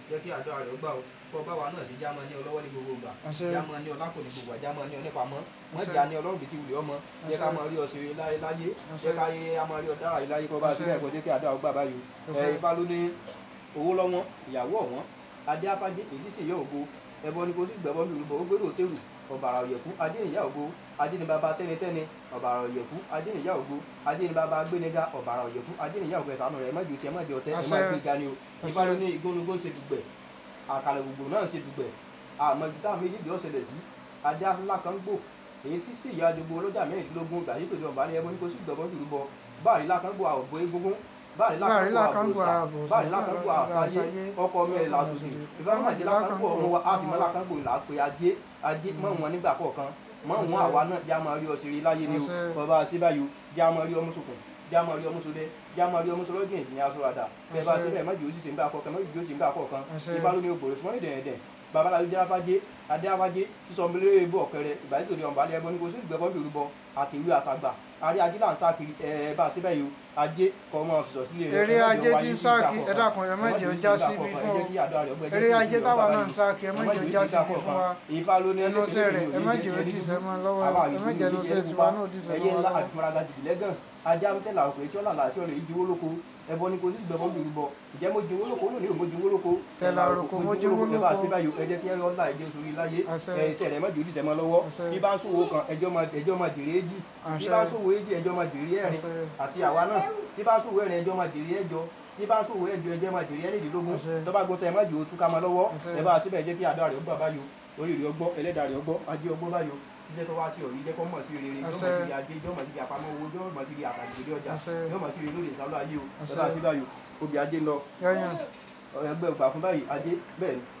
jẹ́ kí àdúrà rẹ̀ gbà ó fọ́ báwa náà sí jámọ́ ní ọlọ́wọ́ ní gbogbo ìgbà Àṣẹ. jámọ́ ní ọlákò ní gbogbo àjámọ́ ní onípamọ́ wọ́n Àṣẹ. jà ní ọlọ́run bìtì wùlé ọmọ jẹ́ ká Àṣẹ. mọ rí ọ̀sẹ̀ láyé láyé Àṣẹ. jẹ́ ká yé a mọ rí ọ̀dára yìí láyé kọ́ bá Àṣẹ. síbẹ̀ kọ́ jẹ́ kí àdúrà gbà báyìí Àṣẹ. ẹ̀ ifá ló ní owó lọ́wọ́n ìyàwó ọ̀wọ́n adé afájé èyí sì yọ ògo ẹbọ ni kò sí gbẹbọ mi olùbọ ó gbèrò òtẹrù ọbàrà òyẹkú adé nìyá ògo adé ni bàbá tẹnitẹni ọbàrà òyẹkú adé nìyá ògo adé ni bàbá gbéniga ọbàrà òyẹkú adé nìyá ògo ẹsànù rẹ mọjì tiẹ mọjì ọtẹ ẹ má Àṣẹ. gbé ga ni o ifá ló ní igónugó ń ṣe dùgbẹ àkàlẹ gbogbo náà ń ṣe dùgbẹ àmọ́ ibi táwọn méjèèjì ọ̀sẹ̀lẹ̀ sí adé afúnlá kan gbò èyí tí sì ìyá àjogbo ọlọ́jà mẹ́rìndínlógún gbà yípe ìjọba ní ẹbọ ní kò sí gbẹ̀bọ́n jùlọ bọ báàrí lákan gbò àwòbó egungun báàrí Báàrí lákan lákan gbò gbò àbòsà àbòsà, báàrí lákan gbò àṣàyé àṣàyé, ọkọ mẹ́rin làtòdì ìfẹ́rànmọ̀jẹ́ lákan gbò ọmọ wa á fi mọ́ lákan gbò là á pe ajé ajé mọ́ wọn nígbà kọ̀ọ̀kan mọ́ wọn àwa náà já máa rí ọ ṣeré láyé ni o Àṣẹ. bàbá síbáyò já máa rí ọmú sokùn já máa rí ọmú sódẹ já máa rí ọmú sọlọ́gbìn ní aṣọ àdá bẹ́ẹ̀ bá Àṣẹ. síbẹ̀ mọ́jì ó sì ṣe ń bá akọ̀kan mọ́jì ó sì ń bá akọ̀kan Àṣẹ. ìfá ló ní ògbòrò fún ìdẹ̀ẹ̀dẹ̀ babaláwo jẹ́ afájé adé afájé sísọ mílíọ̀nù ebú ọ̀kẹrẹ ìgbà tí tòde ọ̀nbálẹ̀ ẹbọ ní kò sí ìgbẹ́bọ́ bìrù bọ àtẹ̀wé àtàgbà àrí ajé là ń sá kiri ẹ bá a síbẹ̀ yìí o ajé kọ́ ọmọ ọ̀sọ̀ sílé rẹ eré ajé tí ń sá kí ẹ dákun ẹ má jẹ́ ó já síbi fún ọ eré ajé táwa náà ń sá kí ẹ má jẹ́ ó já síbi fún wa ìfá ló ní ẹnu iṣẹ́ rẹ̀ ẹ má jẹ́ ó dìṣẹ́ mọ́ lọ́wọ́ ẹ má jẹ́ ẹnu iṣẹ́ tiwa náà ó dìṣẹ́ ẹyẹ mọ́ ńlá lọ́wọ́. àfúnraga jìbì lẹ́gàn ajé amútẹ́lá òkè tí ó làlà àti ọ̀rẹ́ ìjìwó lóko ẹbọ ni kò sí ìgbẹ́bọ́ bìrù bọ ìjẹ́ mo jìwó lóko lónìí ò mo jìwó lóko Tẹ̀là òròkò, mo jìwó ẹ bá lóko. síbẹ̀ yìí ẹ jẹ́ kí ẹ ọ̀la ẹ̀jẹ̀ sórí láyé Àṣẹ. ẹ iṣẹ́ rẹ̀ má jẹ́ òdìṣẹ́ mọ́ lọ́wọ́ Àṣẹ. bí bá ń sòwò kan ẹjọ́ máa ẹjọ́ máa jèrè èjì bí Àṣẹ. bá ń sòwò èjì ẹjọ́ máa jèrè ẹ̀rin Àṣẹ. àti àwa náà bí bá ń sòwò ẹ̀rin ẹjọ́ máa jèrè ẹ̀jọ bí bá ń sòwò ẹ̀jọ ẹjọ́ máa jèrè ẹ̀rìndínlógún Àṣẹ. tọ́ba gbọ́tọ̀ ẹ má jẹ́ òtún ká máa lọ́wọ́ Àṣẹ. ẹ bá síbẹ̀ jẹ́ kí àdó rẹ̀ ó gbà báyò orí rẹ̀ ọgbọ́ ẹlẹ́dàá rẹ̀ ọgbọ́ ajé ọgbọ́ báyò iṣẹ́ tó wá sí ọ̀rí jẹ́ kó mọ̀ sí rere yóò mọ̀ Àṣẹ. sí ajé yóò mọ̀ sí àpamọ́ owó yóò mọ̀ sí àtàlùfẹ́lẹ́ ọjà Àṣẹ. yóò mọ̀ sí lórí ìsàlọ́ ayé o Àṣẹ. tọ́ba sí báyò obì ajé ń lọ yẹ́yàn ẹgbẹ́ ògbà fún báyìí ajé bẹ́ẹ̀ ni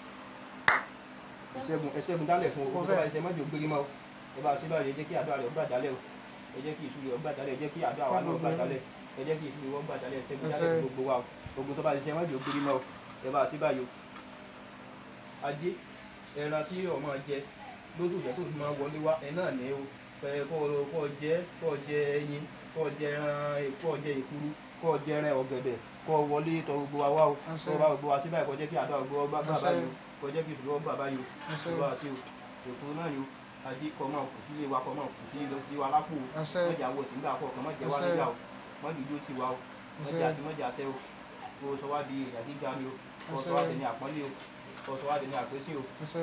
ẹṣẹ́gun ẹṣẹ́gun dálẹ̀ fún owó tó bá ẹṣẹ́ mọ́jọ gbérí mọ́ o ẹ bá ṣe báyìí ẹ jẹ́ kí àdó rẹ̀ ọgbà dálẹ̀ o ẹ jẹ́ kí ìṣúlẹ̀ ọgbà dálẹ̀ ẹ jẹ́ kí àdó àwa náà ọgbà dálẹ̀ ẹ jẹ́ kí ìṣúlẹ̀ ọgbà dálẹ̀ ẹṣẹ́gun dálẹ̀ fún gbogbo wa o ogun tó bá ṣiṣẹ́ mọ́jọ gbérí mọ́ o ẹ bá ṣe báyìí o ajé ẹran tí ọmọ jẹ lóṣù jẹ tó fi máa wọlé wá ẹ náà ní o ẹ kọ́ kọ́ jẹ kọ́ jẹ ẹyin kọ́ jẹ ẹran kọ́ jẹ ìkuru kọ́ jẹ ẹran ọ̀gẹ̀dẹ̀ kọ́ wọlé tọ gbogbo wa wá o Àṣẹ. kọ́ bá gbogbo wa síbẹ̀ kọ́ jẹ́ kí àdó àgbo ọgbà gbà Àṣẹ. báyìí o kọ́ jẹ́ kí ìṣòro ọgbà báyìí o Àṣẹ. ìṣòro àti o èkó náà ni o ajé kọ́ máa kù sílé wa kọ́ máa kù sí lọ sí wa lápò o Àṣẹ. mọ̀jà wọ̀ sí nígbà kọ̀ọ̀kan mọ̀jà wá Àṣẹ. nígbà o mọ̀jà ìjó ti wa o mọ̀jà Àṣẹ. àti mọ̀jà tẹ o kó o sọ wá di èèyàn gíga ni o kó o sọ Àṣẹ. wá di ní àpọ́nlé o kó o sọ wá di ní àpésí o ẹsẹ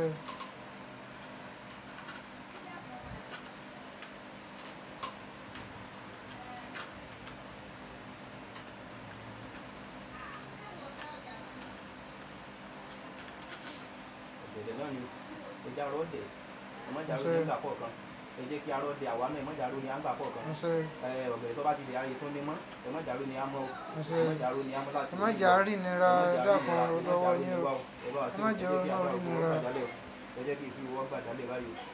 ọ̀gẹ̀dẹ̀ náà ni o ẹja arọ́ dẹ̀ ẹmọ́jà ló ní Àṣẹ. àgbà kọ̀ọ̀kan ẹ jẹ́ kí arọ́ dẹ̀ àwa náà ẹmọ́jà ló ní àgbà kọ̀ọ̀kan ẹsẹ ẹ ọ̀gẹ̀dẹ̀ tó bá ti di ayé tó ní mọ́ ẹmọ́jà ló ní àmọ́ o Àṣẹ. ẹmọ́jà ló ní àmọ́ láti ẹ má jà rí nira dákun lọ́wọ́ yín o ẹ má jẹ́ ọ̀nà orí nira. ẹ jẹ́ kí ìfiwọ́ gbàdálẹ̀ báyìí o.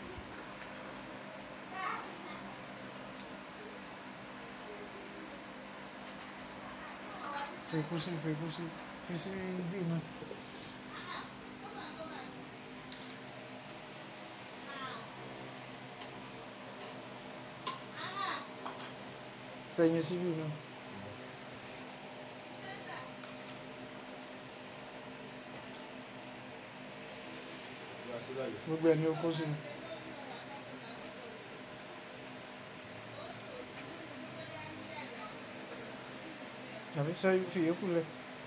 fèkú sí fèkú sí fi sí ibi náà. fẹ̀yìn síbí náà. gbogbo ẹ̀ ní o kó sínú. àbí sọ fi yòókù lẹ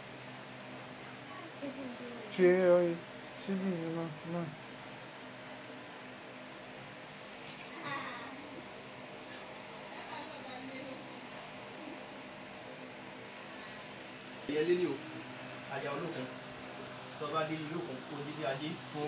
fi ọyẹ síbí náà náà. ìyẹlé ni o ajá olókun tó bá dé ìlú òkun kó jíjí ajé fún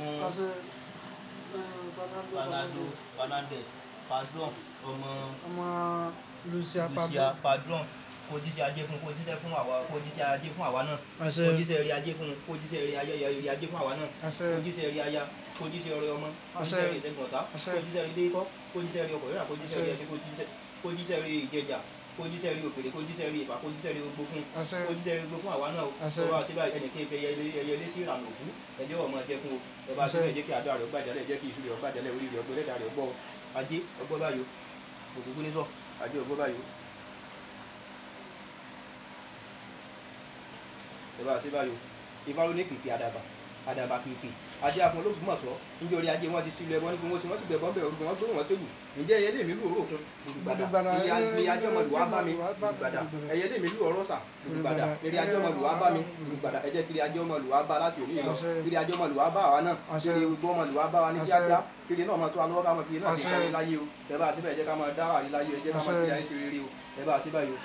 Fernando Fernandez padron ọmọ ọmọ Lucia Lucia Pablo padron kó jíjí ajé fún kó jíṣẹ́ fún àwa kó jíṣẹ́ ajé fún àwa náà àṣẹ kó jíṣẹ́ rí ajé fún kó jíṣẹ́ rí ayé rí ajé fún àwa náà àṣẹ kó jíṣẹ́ rí aya kó jíṣẹ́ rí ọmọ kó Àṣẹ. jíṣẹ́ rí ìṣẹ́gun ọ̀tá Àṣẹ. kó jíṣẹ́ rí ilé ikọ́ kó jíṣẹ́ rí ọkọ̀ rírà kó jíṣẹ́ rí Àṣẹ. ẹṣin kó jíṣẹ́ kó jíṣẹ́ rí ìjẹjà kó jíṣẹ́ rí òkèlè kó jíṣẹ́ rí ìfà kó jíṣẹ́ rí ogbó fún àṣẹ kó jíṣẹ́ rí ogbó fún àwa náà o Àṣẹ. tó bá síbà ẹnìkan ìfẹ́ ẹyẹlé sí ìlànà òkú ẹjọ́ ọmọ ẹjẹ fún o ẹ bá Àṣẹ. síbẹ̀ jẹ́ kí àdó àrẹ ọgbàjálẹ̀ jẹ́ kí ìṣúlẹ̀ ọgbàjálẹ̀ orí rẹ̀ ọgbẹ́ lẹ́dà rẹ̀ ọgbọ́ ajé ọgbọ́ báyò òkùnkùn ní sọ ajé ọgbọ́ báyò ẹ bá síbà yò ifá ló ní pìpì àdàbà àdàbà pìpì ajé àfọn olóògbómọ̀ṣọ́ níjẹ́ orí ajé wọn ti sílẹ̀ ẹbọ ní kí wọ́n sì wọ́n sì gbẹ̀bọ́n bẹ̀rẹ̀ orúkọ wọn gbé wọn tẹ́lù ǹjẹ́ ẹyẹ lèmi lù òrókun gbùdùgbàdà eré ajé ọmọlù wá bá mi gbùdùgbàdà ẹyẹ lèmi lù ọlọ́sà gbùdùgbàdà eré ajé ọmọlù wá bá mi gbùdùgbàdà ẹ jẹ́ kiri ajé ọmọlù wá bá láti òní lọ kiri ajé ọmọlù wá bá àwa náà kiri gbogbo ọmọlù wá bá wa ní kíákíá kiri náà máa tó alọ́wọ́ ká máa fi náà ṣe kárí láyé o ẹ bá a síbẹ̀ ẹ jẹ́ ká máa dára rí láyé ẹ jẹ́ ká máa kiri ayé ṣe rere o ẹ bá a síbẹ̀ yìí o.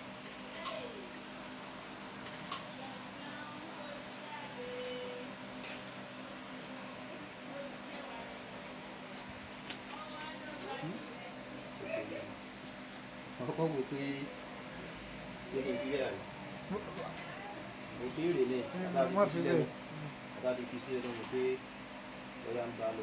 àkọ́kọ́ wò pé ṣé kí n fi bẹ́ẹ̀ rẹ̀ ìbéèrè ni má fi bẹ́ẹ̀. láti fi sílẹ̀ lọ́wọ́ pé ọ̀yà ń bá lọ.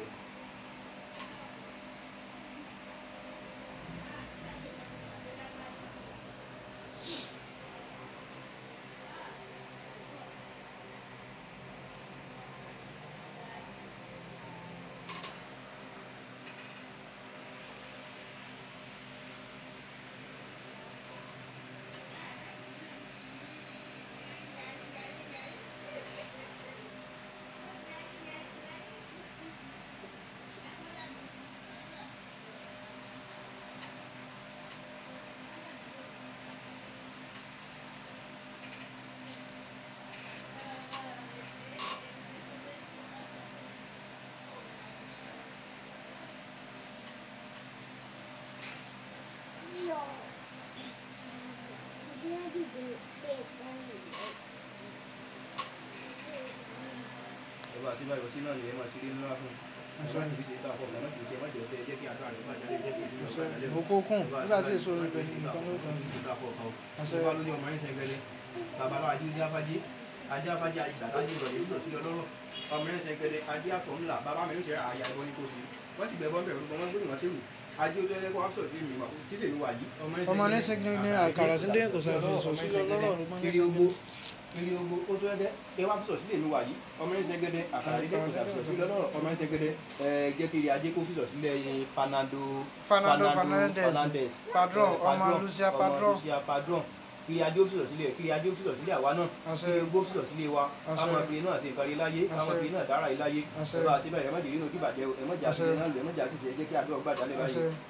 ẹ bá síbẹ̀ ìwọ̀tí náà ni ẹ máa ti rí ńlá fún un ẹ má kìí ṣe bá ọkọ̀ ẹ má kìí ṣe ẹ má jẹ́ ọdẹ ẹ jẹ́ kí àdúrà rẹ̀ bá jáde ẹ jẹ́ kí ìdúró bá jáde. mo kó kún nígbà tí èso ibẹ̀ nìkan ló tán sí. ìfá ló ní ọmọ yín sẹ́gbẹ́lẹ́ babaláwo adé ní afájé adé afájé ìgbàdájú rẹ̀ yìí lọ sí ọlọ́rọ̀ ọmọ yín sẹ́gbẹ́lẹ́ adé àfọ̀ ńlá bàbá mi ń ṣe àyà ìbọn ní kò sí wọ́n sì gbẹ̀bọ́n bẹ̀rù wọn wọ́n gbé wọn tẹ́wù ajé olóyè kó wá sọ̀rọ̀ sí mi wà sílẹ̀ mi wà yìí ọmọ ní sẹ́gi ní àkàrà sílé kò sàfihàn sọ sílẹ̀ ọlọ́rọ̀ ló máa ń kiri ogbo kiri ogbo ó tó ẹgbẹ́ ẹ wá fúsọ̀ sílẹ̀ mi wà yìí ọmọ yín sẹ́gẹ́dẹ́ àkàrà dídé kò sàfihàn sílẹ̀ ọlọ́rọ̀ ọmọ yín sẹ́gẹ́dẹ́ ẹ jẹ́ kiri ajé kó fúsọ̀ sílẹ̀ yín Fernando Fernando Fernandez Padron Eh, ọmọ Lucia ọmọ Padron Lucia Padron kiri ajé ó fúsọ̀ sílẹ̀ kiri ajé ó fúsọ̀ sílẹ̀ àwa náà Àṣẹ. kiri ogbo fúsọ̀ sílẹ̀ wa Àṣẹ. káwọn fi náà ṣe nǹkan rí láyé káwọn Àṣẹ. fi náà dára rí láyé Àṣẹ. ẹ bá a ṣe báyìí ẹ má jẹ́ nínú kí bàjẹ́ ẹ má jà Àṣẹ. sílẹ̀ náà lọ ẹ má jà sísè ẹ jẹ́ kí àdúrà gbàdá lẹ́ báyìí. àṣẹ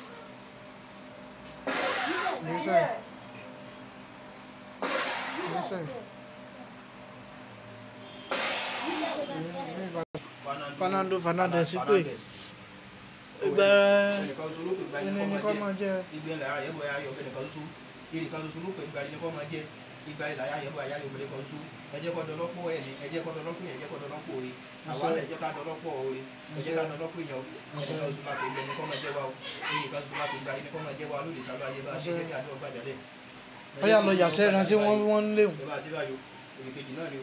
Listen. Listen. Fernando Fernandez pé ìgbà ẹni ní kọ́ máa jẹ́ ìgbẹ́ ńlá rẹ̀ bọ̀ ayé ọ̀gbẹ́ nìkan ṣoṣo ìrì kan ṣoṣo ló pè ìgbà rẹ̀ ní kọ́ máa jẹ́ ìgbà ìlà rẹ̀ bọ̀ ayé ọ̀gbẹ́ nìkan ṣoṣo ẹ jẹ́ kọ́ dọlọ́pọ̀ ẹ̀ ní ẹ jẹ́ kọ́ dọlọ́pọ̀ yẹn ẹ jẹ́ kọ́ dọlọ́pọ̀ orí àwa náà ẹ jẹ́ ká dọlọ́pọ̀ orí ẹ jẹ́ ká dọlọ́pọ̀ yẹn o ẹni kan ṣoṣo máa pè ìgbẹ́ ní kọ́ máa jẹ́ wa o ìrì kan ṣoṣo máa pè ìgbà rẹ̀ ní kọ́ máa jẹ́ wa lóde sábà ayé bá ṣe jẹ́ kí àdó ọgbà jálẹ̀. ó yà lọ yàṣẹ́ ìrántí wọ́n wọ́n ń léwu ẹ bá ṣe báyìí o òrì kejì náà ni o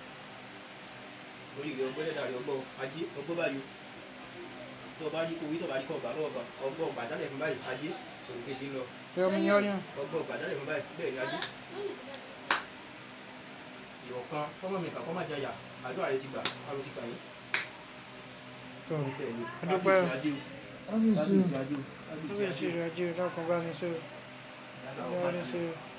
orí ìrẹ ọgbẹ́ lẹ́dà rẹ ọgbọ́ ajé ọgbọ́ báyìí o tó o bá rí owó tó o bá rí kọ́ ọgbà lọ́wọ́ kan ọgbọ́ ọgbà jálẹ̀ fún báyìí ajé òrì kejì ń lọ yọmi yọyàn ọgbọ́ ọgbà jálẹ̀ fún báyìí bẹ́ẹ̀ ni ajé ìyọ̀kan kọ́mọ mi kà kọ́ má jẹyà àdúrà rẹ ti gbà àrò ti gbà yín tó bẹ́ẹ̀ ni A dúpẹ́ o. kábíyèsí ajé o kábíyèsí kábíyèsí ajé o kábíyèsí rẹ̀ ajé dákun bá ní ṣe Dáadáa, bá ní ṣe ọba